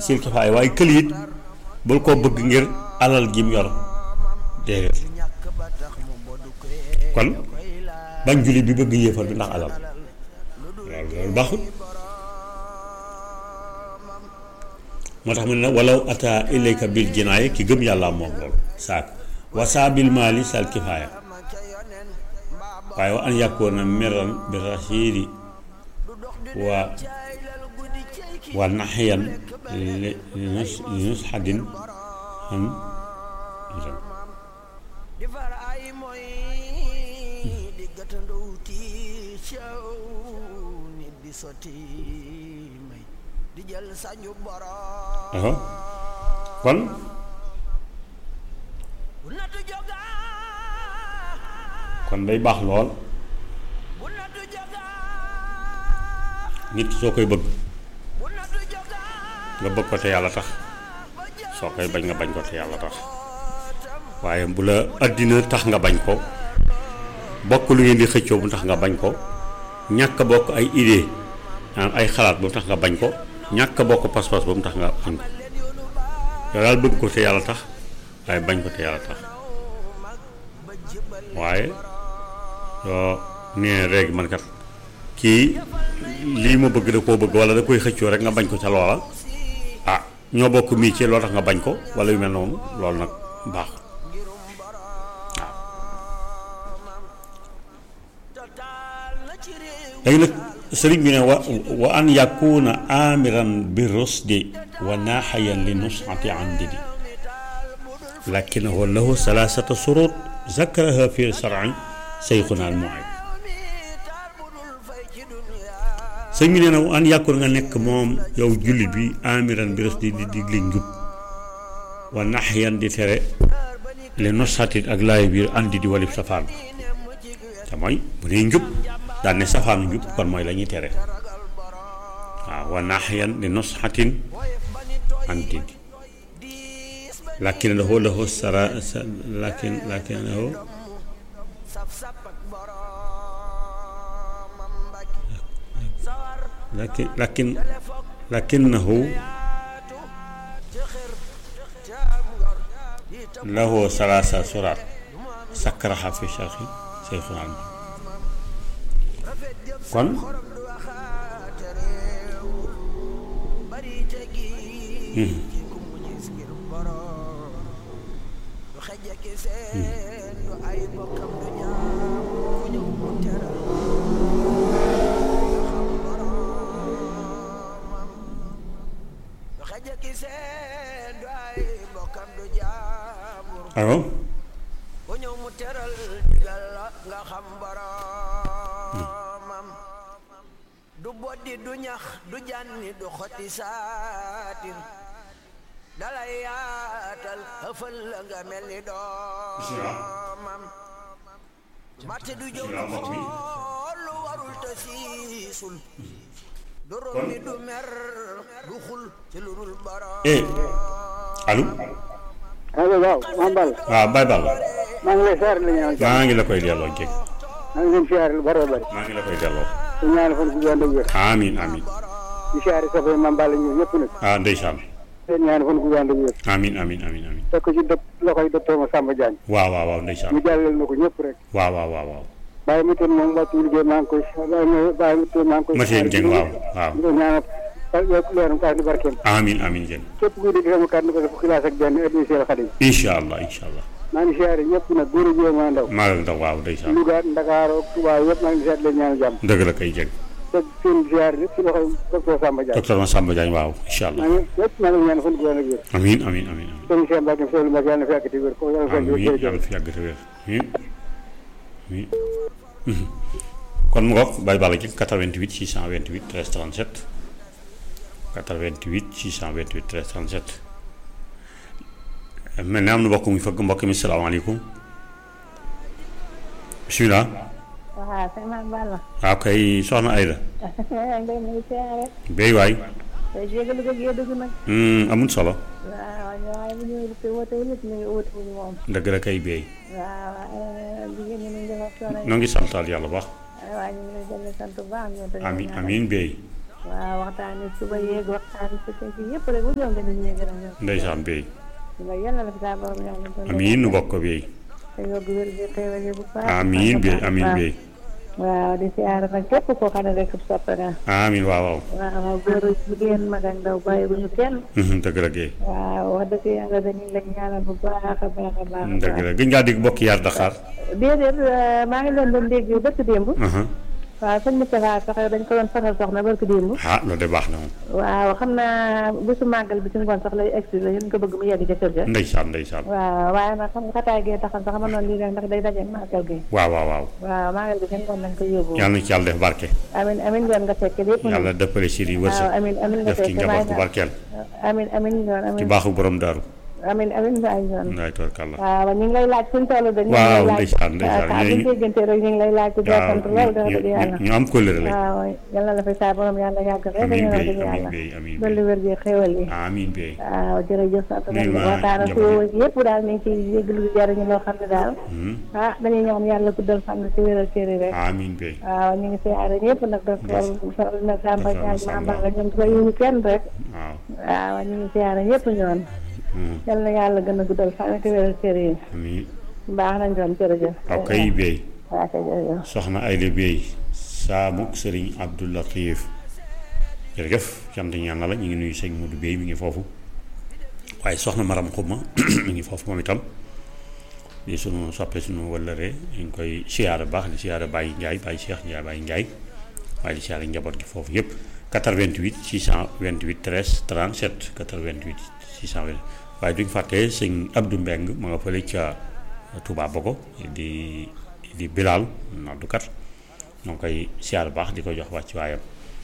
sil kifaaya waaye kël it bul koo bëgg ngir alal gi mu yor déedéet kon bañ julli bi bëgg yéefar bi ndax alal loolu loolu baaxul moo tax mu ne walaw ata ilayka bil jinaaya ki gëm yàlla moom loolu saak wasaa bil maali sal kifaaya waaye wa an yakuna miran bi rasiidi wa wa naxiyan li nus li nus xadin xam aha kon kon day baax lool nit ki soo koy bëgg nga bëgg ko te yàlla tax soo koy bañ nga bañ ko te yàlla tax waaye bu la àddina tax nga bañ ko bokk lu ngeen di xëccoo bu tax nga bañ ko ñàkk bokk ay idée ay xalaat bu mu tax nga bañ ko ñàkk bokk pas-pas ba mu tax nga bañ ko yow daal bëgg ko te yàlla tax waaye bañ ko te yàlla tax waaye yoo nee léegi man kat kii lii ma bëgg da koo bëgg wala da koy xëccoo rek nga bañ ko ca loola ah ñoo bokk mii ci loo tax nga bañ ko wala yu mel noonu loolu nag baax waaw léegi nag sëriñ bi ne wa wa an yakuna amiran bi rusdi wa naaxayan li nusxati an didi lakinahu lahu salaasata surut zakaraha fi shar'i seyxuna al mu'id sëñ bi nee na an yàkkul nga nekk moom yow jullit bi amiran bi rusdi di digle njub wa naxyan di tere li nusxati ak laay biir andi di walib safaan te mooy bu nee njub daal ne safaanu njub kon mooy la ñuy tere waaw wa naaxiyan li nusxatin anti lakin lahu lahu sara lakin lakin lahu lakin lakin lakinnahu lahu salaasa surat sakkaraha fi sharhi seyxuna al kon alors du boddi du ñax du jànni du xotti saatir dalay yaatal ëfal la nga mel ni doomam màtte du jóg xool lu warul te siisul du rombi du mer du xul ci lu dul borom eh allo allo waaw Mame Balla waaw Baye Balla maa ngi lay siyaare la ñaan jàmm maa ngi la koy delloo jég maa ngi leen siyaare lu bari bari maa ngi la koy delloo su ñaari fan ku gànd ak wér amin amin di siyaare sa fay Mame Balla ñu ñëpp nag ah ndeysaan seen ñaari fan ku gànd ak wér amin amin amin amin teg ko ci dëpp loxoy docteur Massamba Diagne waaw waaw waaw ndeysaan mu jàllal na ko ñëpp rek waaw waaw waaw waaw bàyyi mu teen moom wàccu liggéey maa ngi koy bàyyi mu bàyyi mu teen maa ngi koy Mathieu Dieng waaw waaw di ko ñaanal yokk leeram kaay di barkeem amin amin Dieng képp kuy dégg sama kàddu ko fukki laas ak benn addi Seex Xadim incha allah incha allah maa ngi siyaare ñëpp nag góor a jéem a ndaw maa la ndaw waaw ndeysaan Louga Ndakaaru Touba yëpp maa ngi siyaare leen ñaanal jàmm dëgg la kay Dieng teg seen siyaare lépp ci loxoy docteur Samba Diagne docteur Massamba Diagne waaw incha allah maa ngi lépp maa ngi ñaan fan ku gànd ak wér amin amin amin amin sëñ Cheikh Mbacke Sow Mbacke yàlla na fi yàggati wér ko yàlla fekk amiin jërëjëf yàlla fi yàgg te wér amiin amiin kon mu ngoog Baye Balla ci 88 628 13 37 88 628 13 37 mel ne am na mbokk mu fëgg mbokk mi salaamaaleykum bisimilah waaw sëñ Mame Balla. waaw kay soxna Ayda ngay nuyu siyaare. béy waay tey jégalu ko gee dugg nag. amul solo waaw waaye bu ñu te woote wu ñu ngi woote wu ñu moom. dëgg la kay béy waaw waaye jigéen ñi ñu ngi def coono yi. noo ngi santal yàlla bu baax waaye ñu ngi lay jëlee sant bu baax ñoom tamit. amiin amiin béy waaw waxtaani suba yeeg waxtaani su fekkee yëpp rek bu ñëw nga nit ñi gën a ñëw. ndeysaan béy nga yàlla la fi saa borom ñëw nga doon. amiin nu bokk ko béy te yokk wér gi xéewal yi bu baax. amiin béy amiin béy waaw di siyaare nag képp koo xam ne rek soppe nga. amiin waaw waaw waaw góor ak jigéen mag ak ndaw bàyyi bu ñu kenn. Mhm, dëgg la géey waaw wax dëgg yàlla dañuy la ñaanal bu baax a baax a baax. dëgg la gëj ngaa dégg bokk yaar Dakar déedéet maa ngi leen doon dégg bëkk démb. Mhm. waaw sëñ Moustapha sax dañ ko doon fasal soxna barki démb. ah loolu de baax na moom waaw xam naa bésu màggal bi ci ngoon sax lay egsi la yéen ko bëgg mu yegg ca kër ga. ndeysaan ndeysaan waaw waaye nag xam nga xataay gee taxal sax ma noonu lii rek ndax day daje màggal gi. waaw waaw waaw waaw màggal gi ci ngoon lañ ko yóbbu. yàlla na ci yàlla def barke amin amin yoon nga fekke lépp. yàlla dëppale si di waaw wërsëg amin amin nga def ci fekke waaye njaboot bu nag barkeel amin amin yoon ci amin baaxu borom daaru amin amin waay yoon. waay tubarkàlla waaw ñu ngi lay laaj suñu toll de. ñu ngi Waaw, lay laaj ndeysaan, ndeysaan. waaw bu ñu déggante rek ñu ngi lay laaj. di waaw sant lool dafa ñu dëgg yàlla. ñu am kóllëre lañ waaw yàlla la fay saa borom yàlla yàgg rek. amiin ñu béy dëgg amiin yàlla. béy amiin dolli béy wér gi xéwal yi. amiin béy waaw jërëjëf sant Nuyu nañu ma waxtaan ak njaboot yëpp daal ñu ngi ciy yëglu di jariñu loo xam ne daal ah dañuy ñaan yàlla guddal fan si wéral cër yi rek amiin béy waaw ñu ngi siyaare ñëpp nag docteur Sall na Samba Ndiaye Samba. Mamba nga ñoom koy yuñu kenn rek waaw waaw ñu ngi siyaare ñëpp ñoon Mhm. yal na yàlla gën a guddal fan si wéral cër yi amiin baax nañ doon jërëjëf waaw kay béy waaw kay jërëjëf soxna Ayda Béy saamuk sëriñ Abdou Latif jërëjëf sant ñaan na la ñu ngi nuyu sëñ Modou Béy mi ngi foofu waaye soxna Maram Xuma mi ngi foofu moom itam di sunu soppe sunu wëllëre ñu ngi koy siyaare baax di siyaare Baye Ndiaye Baye Cheikh Ndiaye Baye Ndiaye waaye di siyaare njaboot gi foofu yëpp 88 628 13 37 88 628 waaye duñ fàtte sëñ Abdou Mbeng ma nga fële ca Touba Bogo di di Bilal noddukat ñoo ngi koy siyaar baax di ko jox wàcc waayam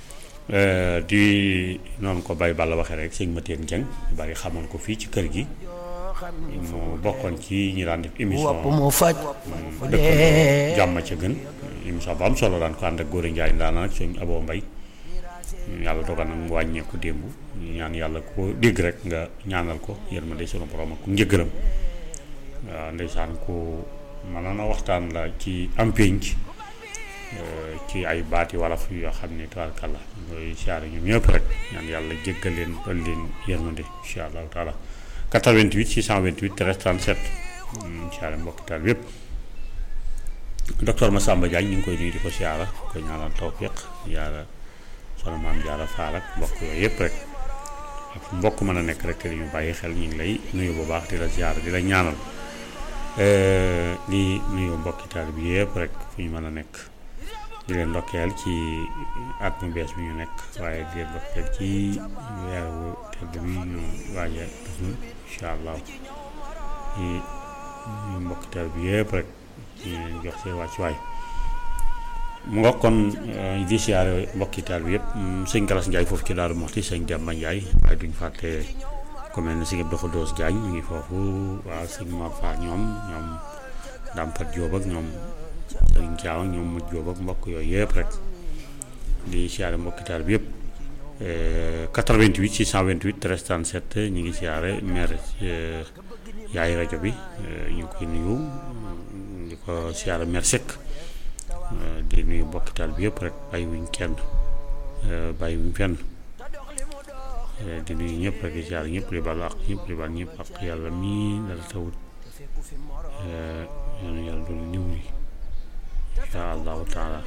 di noonu ko bay Balla waxee rek sëñ Mateen Jeng ñu bari xamoon ko fii ci kër gi mu bokkoon ci ñi daan def émission wopp mu faj dëkk jàmm ca gën émission bu am solo daan ko ànd ak góor Njaay ndaana nag sëñ Aboo Mbay yàlla dogal nag mu wàññeeku démb ñu ñaan yàlla ko dégg rek nga ñaanal ko yërmande sunu borom ak ku njëgëram waaw ndeysaan ku mënoon a waxtaan la ci am pénc euh, ci ay baati wolof yoo xam ne tabarkàlla ñooy siyaare ñoom ñëpp rek ñaan yàlla jéggal leen doon leen yërmande incha allahu taala 88 628 13 37 mm, siyaare mbokki taal yépp docteur Massamba Diagne ñu ngi koy nuyu di ko siyaara di ko ñaanal tawfiq yàlla soxna maam jaara faal ak mbokk yooyu yëpp rek ak fu mbokk mën a nekk rek te di ñu bàyyi xel ñu ngi lay nuyu bu baax di la siyaara di la ñaanal Euh, di nuyu mbokki taal bi yëpp rek fu ñu mën a nekk di leen ndokkeel ci at mu bees bi ñu nekk waaye di leen ndokkeel ci weeru tedd bi ñu waaje def na incha allah di nuyu mbokki taal bi yëpp rek di leen jox seen wàccuwaay mu nga kon euh, di siyaare mbokki taal bi yëpp mm, sëñ Galas Ndiaye foofu ci Daaru Moxti sëñ Demba Ndiaye waaye duñ fàtte ku mel ne sëñ Abdou Khoudous Diagne mu ngi foofu waaw sëñ Mor Fall ñoom ñoom Dampat Diop ak ñoom sëñ Thiaw ak ñoom Mujj Diop ak mbokk yooyu yëpp rek di siyaare mbokki taal bi yëpp Euh, 88 628 13 37 ñu ngi siyaare maire euh, yaay rajo bi euh, ñu ngi koy nuyu di ko siyaare maire Seck Euh, di nuyu mbokki taal bi yëpp rek bàyyi wuñ kenn euh, bàyyi wuñ fenn Euh, di nuyu ñëpp rek di siyaare ñëpp di baal ak ñëpp di baal ñëpp ak yàlla mii dara tawut Euh, yal na yàlla doon niw li insha allahu taala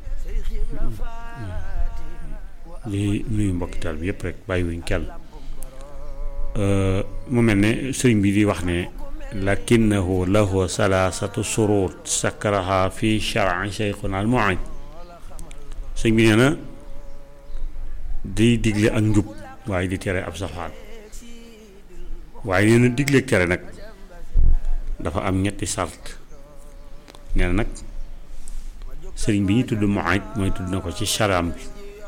di nuyu mbokki taal bi yëpp rek bàyyi wuñ kenn Euh, mu mel ne sëriñ bi di wax ne lakinnahu lahu salaasatu surut sakkaraha fi shar'i cheikhuna al mu'in sëñ bi nee na day digle ak njub waaye di tere ab safaan waaye nee na digle ak tere nag dafa am ñetti sart nee na nag sëriñ bi ñu tudd mu'in mooy tudd na ko ci sharaam bi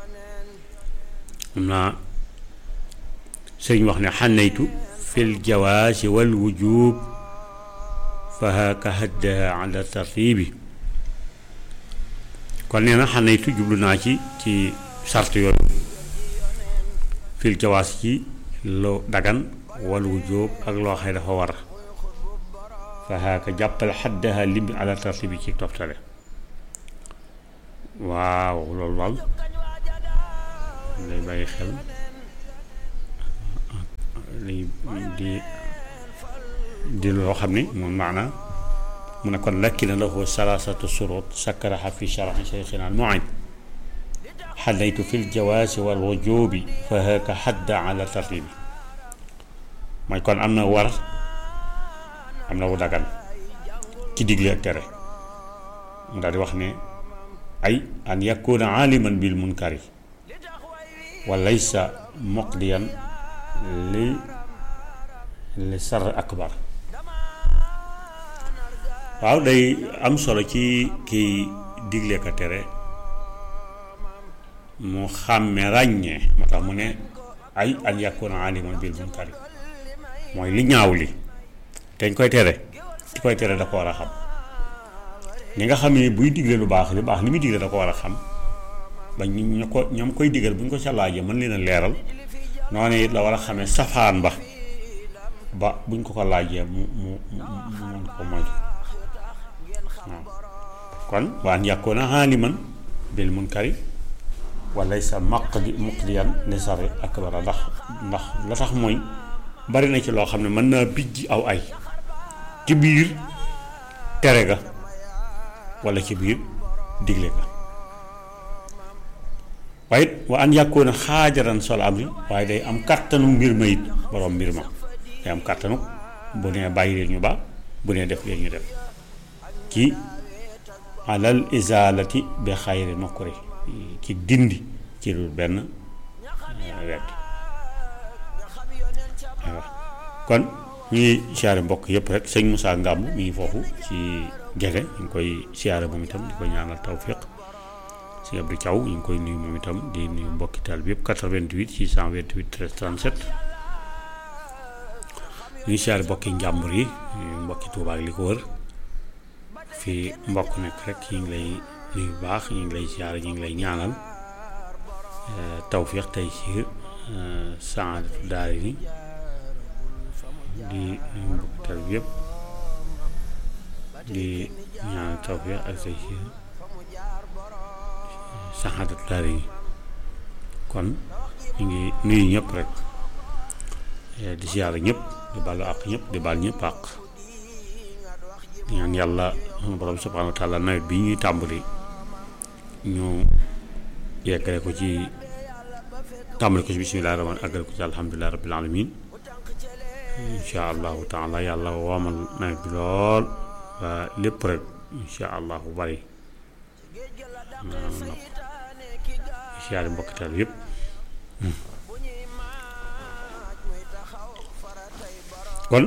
am naa sëriñ wax ne xanaytu fil jawaasi wal wujub fa haka haddaha ala tartibi kon nee na xanaytu jublu naa ci ci sart yooyu fil jawaas ci lu dagan wal wujub ak loo xëy dafa war fa haka jàppal xaddaha lim bi ala tartibi ci toftale waaw loolu wal day bàyyi xel li di di loo xam ni moom maanaa mu ne kon lakki na lahu salaasatu surut sakkaraha fi sharhi cheikhina al mu'id xalaytu fi ljawaasi wal wujubi fa haka xadda ala tartibi mooy kon am na war am na wu dagan ci digle ak tere mu daal di wax ne ay an yakuna aaliman bil munkari wa laysa muqdiyan li li sar akbar waaw day am solo ci kiy digle ko tere mu xàmme ràññee moo tax mu ne ay an yakuna aliman bil munkari mooy li ñaaw li dañ koy tere ki koy tere da ko war a xam ni nga xam ne buy digle lu baax li baax li muy digle da ko war a xam ba ñu ñu ko ñoom koy digal bu ñu ko ca laajee mën leen a leeral noonu it la war a xamee safaan ba ba buñ ko ko laajee mu mu mu mu mën ko moytu waaw kon waan yakuna aliman bil munkari wala sa maqdi muqdiyan li sari akbara ndax ndax la tax mooy bari na ci loo xam ne mën naa bijj aw ay ci biir tere ga wala ci biir digle ga waaye it wa an yàkkoona xaajaran sol amri waaye day am kàttanu mbir ma it borom mbir ma day am kàttanu bu nee bàyyi leen ñu baax bu nee def leen ñu def ci alal izalati bi xayri nokuri ci dindi ci dul benn wet waaw kon ñu ngi siyaare mbokk yëpp rek sëñ Moussa Ngàmb mi ngi foofu ci gege ñu ngi koy siyaare moom itam di ko ñaanal tawfiq sëñ Abdou Thiaw ñu ngi koy nuyu moom itam di nuyu mbokki taal bi yëpp 88 628 13 37 ñu ngi siyaare mbokki njàmbur yi mbokki Tuubaa ak li ko wër fii mbokk nekk rek ñu ngi lay nuyu bu baax ñu ngi lay siyaare ñu ngi lay ñaanal tawfiq tey ci saadatu daari ni di nuyu mbokki taal bi yëpp di ñaanal tawfiq ak tey ci saxaadatu daari yi kon ñu ngi nuyu ñëpp rek di siyaare ñëpp di baalu àq ñëpp di baal ñëpp àq ñaan yàlla sunu borom subhaanahu wa taala nawet bi ñuy tàmbali ñu yeggale ko ci tàmbali ko ci bismillaahi rahmaan àggale ko ci alhamdulillahi rabbil alamin insha allahu taala yàlla woomal nawet bi lool waa lépp rek insha allahu bari nopp siyaare mbokkital yëpp kon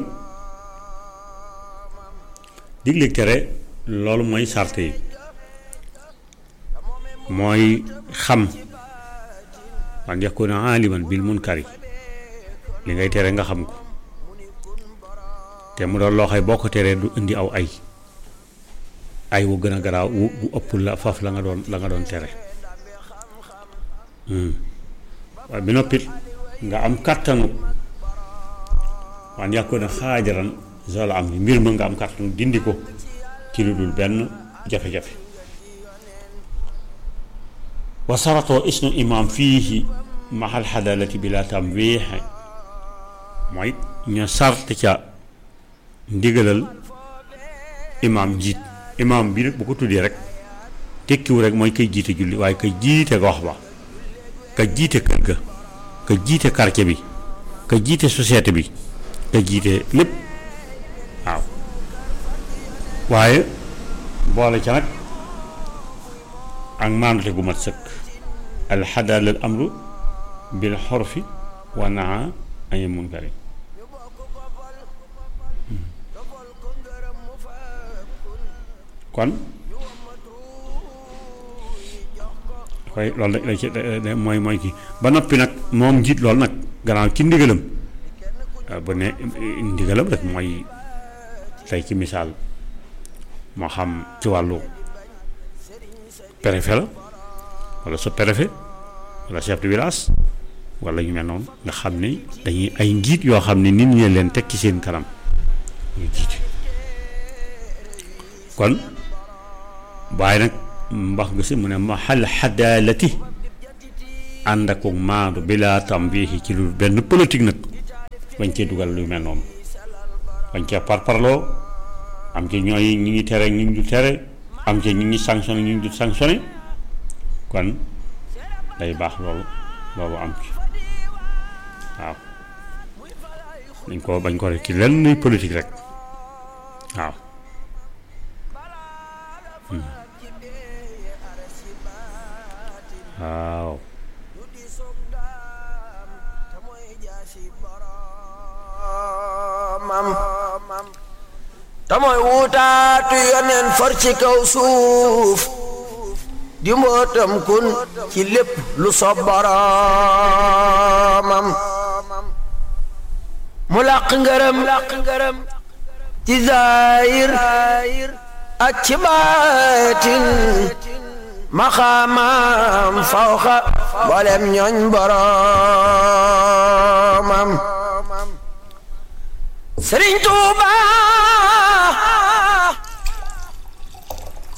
digleeg tere loolu mooy sart yi mooy xam wan yakuna aliman bil munkari li ngay tere nga xam ko te mu doon loo xay boo ko teree du indi aw ay ay wu gën a garaaw wu wu ëpp la faf la nga doon la nga doon tere waaye bi noppit nga am kàttanu wan yakuna xaajaran zol am ni mbir ma nga am kàttanu dindi ko ci lu dul benn jafe-jafe wa saratoo isnu imam fiihi mahal xadalati bila tamwiixe mooy ñu sart ca ndigalal imam jiit imam bi nag bu ko tuddee rek tekkiwu rek mooy kay jiite julli waaye kay jiite gox ba ka jiite kër ga ka jiite quartier bi ka jiite société bi ka jiite lépp waaw waaye boole ca nag ak maandute gu mat sëkk alxadalal amru bil xorfi wa naa añe munkari kon koy loolu la ci mooy mooy kii ba noppi nag moom njiit loolu nag gannaaw ci ndigalam bu ne ndigalam rek mooy tey ci misaal moo xam ci wàllu préfet la wala sa préfet wala chef de village wala ñu mel noonu nga xam ne dañuy ay njiit yoo xam ne nit ñi leen teg ci seen kanam ñu jiite kon waaye nag mbax nga si mu ne mahal xadaalati ànd ak maandu bi laa tam bii ci lu benn politique nag bañ cee dugal lu mel noonu bañ cee parparloo am ci ñooy ñi ngi tere ñi ngi du tere am ci ñi ngi sanctionné ñi ngi du sanctionné kon day baax loolu loolu am ci waaw dañ ko bañ ko rek ci lenn politique rek waaw waaw te mooy wutaatu yoneen far ci kaw suuf di mbootam kun ci lépp lu sob boroomam mu làq ngërëm làq ngërëm ci zaayir ak ci baatin maxaamaam fawxa mboolem ñooñ boroomam Sëriñ Tuubaa